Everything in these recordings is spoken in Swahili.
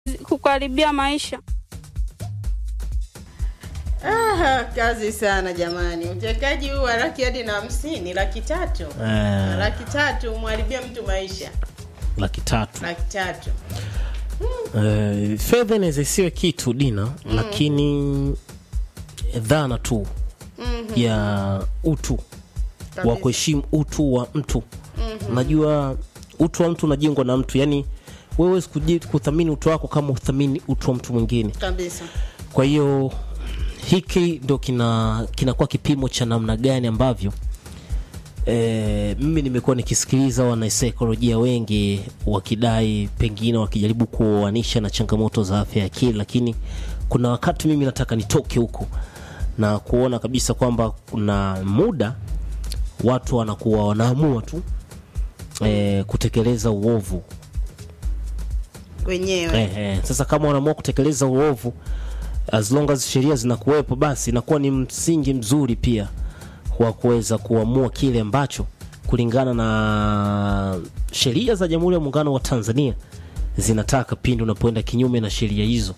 kukaribia maisha. Ah, kazi sana jamani, utekaji huu wa laki hadi na hamsini, laki tatu Eh, laki tatu umharibia mtu maisha, laki tatu laki tatu Eh, fedha inaweza isiwe kitu dina lakini dhana tu ya utu wa Kabisa. kuheshimu utu wa mtu najua utu wa mtu unajengwa na mtu yani wewe huwezi kuji- kuthamini utu wako kama uthamini utu wa mtu mwingine kabisa. kwa hiyo hiki ndo kina kinakuwa kipimo cha namna gani ambavyo e, mimi nimekuwa nikisikiliza wanasaikolojia wengi wakidai pengine wakijaribu kuoanisha na changamoto za afya ya akili lakini kuna wakati mimi nataka nitoke huko na kuona kabisa kwamba kuna muda watu wanakuwa wanaamua tu e, kutekeleza uovu Wenyewe Eh, eh. Sasa kama wanaamua kutekeleza uovu as long as sheria zinakuwepo, basi inakuwa ni msingi mzuri pia wa kuweza kuamua kile ambacho kulingana na sheria za Jamhuri ya Muungano wa Tanzania zinataka pindi unapoenda kinyume na sheria hizo,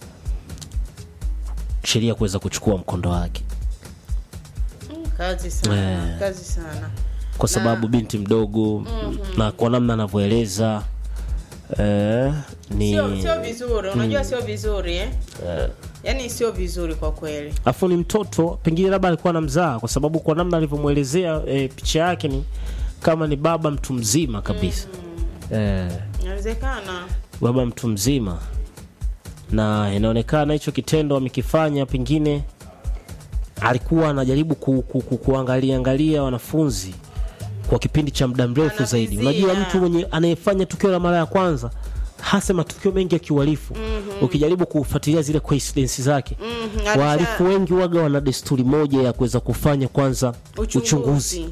sheria kuweza kuchukua mkondo wake, kazi sana, Eh. kazi sana. kwa sababu binti mdogo na kwa namna anavyoeleza eh, ni Sio sio vizuri, unajua sio vizuri eh? Yaani sio vizuri kwa kweli. afu ni mtoto pengine labda alikuwa anamzaa kwa sababu kwa namna alivyomwelezea e, picha yake ni kama ni baba mtu mzima kabisa e, Inawezekana baba mtu mzima na inaonekana hicho kitendo amekifanya pengine alikuwa anajaribu ku, ku, ku, kuangalia angalia wanafunzi kwa kipindi cha muda mrefu zaidi Anavizia. unajua mtu mwenye anayefanya tukio la mara ya kwanza hasa matukio mengi ya kiuhalifu ukijaribu kufuatilia zile coincidence zake Mhm, alisha- wahalifu wengi waga wana desturi moja ya kuweza kufanya kwanza Uchunguzi. uchunguzi